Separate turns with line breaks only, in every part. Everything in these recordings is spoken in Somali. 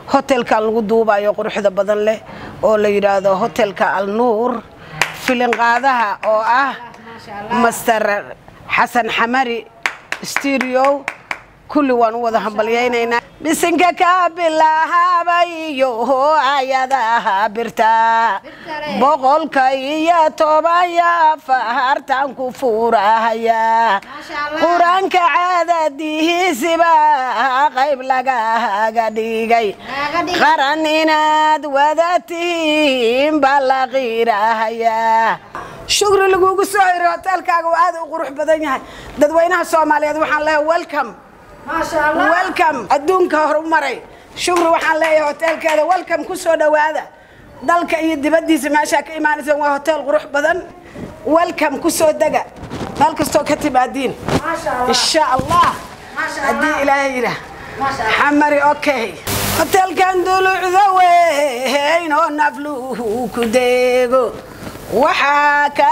hotelkan lagu duubayo quruxda badan leh oo la yidhaahdo hotelka alnuur filinqaadaha oo ah master xasan xamari studio kulli waan u wada hambalyaynaynaa bisinka ka bilaahabayo ayadaha birta boqolka iyo tobanya fahartan ku fuurahaya qur-aanka caadadihiisiba qayb lagaga dhigay qaran inaad wada tihiin baa la qiirahayaa shukri lagugu soo hiri hoteelkaaga uu aad u qurux badan yahay dadweynaha soomaaliyeed waxaan leehay welcome welcome adduunka horumaray shukri waxaan leeyahay hoteelkeeda welcome ku soo dhowaada dalka iyo dibaddiisa meeshaa ka imaanaysaan waa hotel qurux badan welcome ku soo dega meel kastoo ka timaadiin insha allah haddii ilaahay yidhaah xamari okay hoteelkan dulucda weyn oo nafluhu ku deego waxaa ka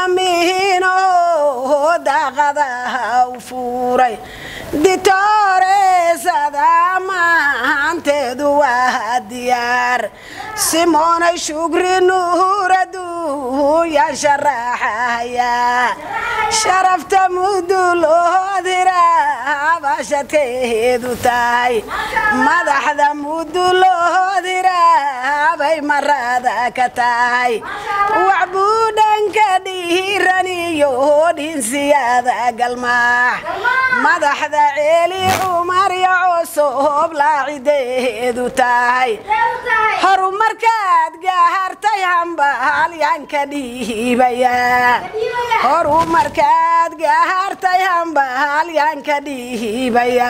damihinoo daaqadaha u fuuray ditooreesada maanteedu waa diyaar simoonay shugri nuuraduuya sharaxaya sharafta muduloodira bashadkeedu tahay madaxda muduloodira bay marada ka tahay waxbuudhanka dhiiraniyo dhinsiyada galmaax madaxda ceeli cumar yacoosob laacideedu tahay horumarkaad gahartay hambahalyanka dhiibaya horumarkaad gahartay hambahalyanka dhiibaya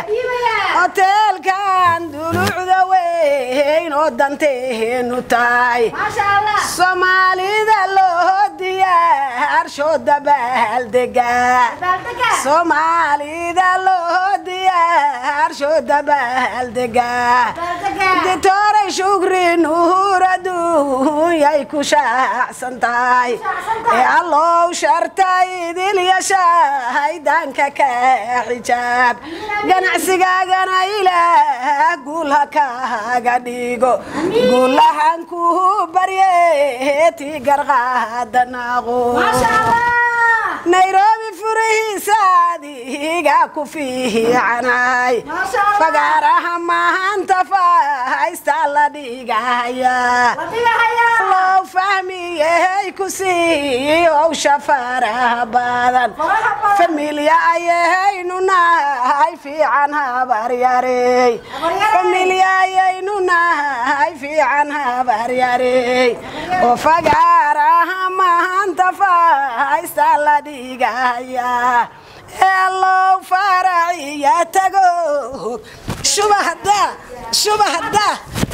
hoteelkan dulucda weyn oo danteenu tahay soomaalida loo diyaarsho dabaaldega soomaalida loo diyaarsho dabaaldega ditooray shugri nuuraduunyay ku shaacsan tahay ee allow shartay idilyashahay danka ka xijaab ganacsigaagana ilaah guulha kaaga dhigo guulahan ku barye tii garqaadanaaqo nairobi furihiisaadiga ku fiicanay fagaaraha maanta fahaysta la dhigaya low fahmiyey ku sii owsha faraha badan familya ayahaynu nahay fiican habaryarey familya ayaynu nahay fiican habaryarey oo fagaaraha maanta fahaysta la dhigaya elow faraciya tago shubahada shubahada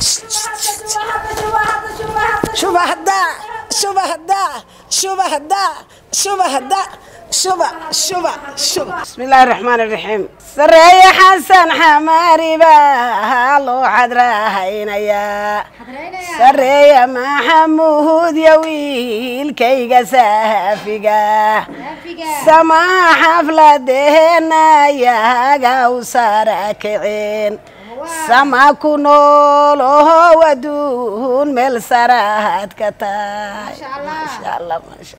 shubahada shubahada shubahada shubahada shuba shuba shuba bismi illaahi raxmaan iraxiim sareeye xasan xamaari baa loo cadrahaynayaa sareeya maxamuud yo wiilkayga saafiga samaa xafladeena yaga u sara kiceen sama ku nool oho waduun meel saraad ka tahay